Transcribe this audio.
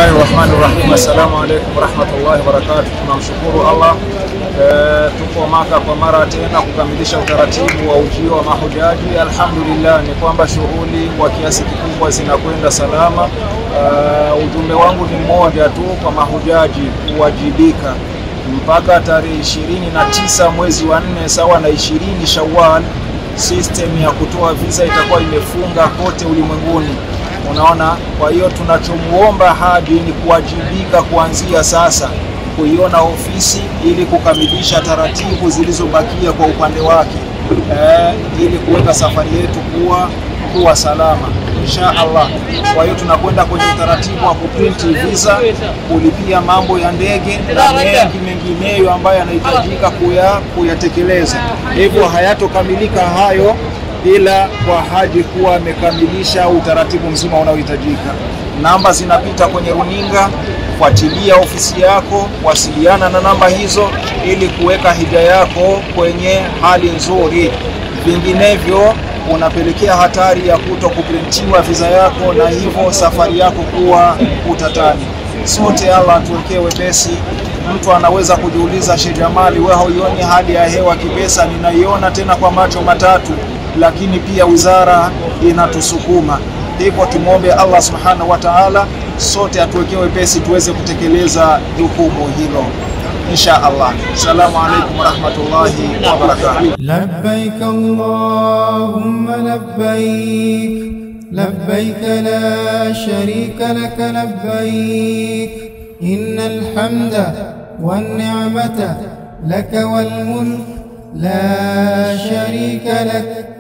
Bismillahi rahmani rahim. Assalamu alaikum warahmatullahi wabarakatuh. Tunamshukuru Allah e, tuko Maka kwa mara tena kukamilisha utaratibu wa ujio wa mahujaji. Alhamdulillah ni kwamba shughuli kwa kiasi kikubwa zinakwenda salama. E, ujumbe wangu ni mmoja tu kwa mahujaji kuwajibika mpaka tarehe ishirini na tisa mwezi wa nne sawa na ishirini Shawwal, system ya kutoa visa itakuwa imefunga kote ulimwenguni. Unaona, kwa hiyo tunachomuomba haji ni kuwajibika kuanzia sasa kuiona ofisi ili kukamilisha taratibu zilizobakia kwa upande wake eh, ili kuweka safari yetu kuwa kuwa salama insha Allah. Kwa hiyo tunakwenda kwenye utaratibu wa kuprinti visa, kulipia mambo ya ndege na mengi mengineyo ambayo yanahitajika kuya kuyatekeleza. Hivyo hayatokamilika hayo ila kwa haji kuwa amekamilisha utaratibu mzima unaohitajika. Namba zinapita kwenye runinga, fuatilia ofisi yako, wasiliana na namba hizo ili kuweka hija yako kwenye hali nzuri, vinginevyo unapelekea hatari ya kuto kuprintiwa visa yako na hivyo safari yako kuwa utatani. Sote Allah atuwekee wepesi. Mtu anaweza kujiuliza, Sheikh Jamali, wewe hauioni hali ya hewa kipesa? Ninaiona tena kwa macho matatu, lakini pia wizara inatusukuma hivyo. Tumwombe Allah subhanahu wa ta'ala, sote atuwekee wepesi tuweze kutekeleza jukumu hilo insha Allah. Assalamu alaikum warahmatullahi wabarakatuh. لبيك اللهم لبيك لبيك لا شريك لك لبيك إن الحمد والنعمة لك والملك لا شريك لك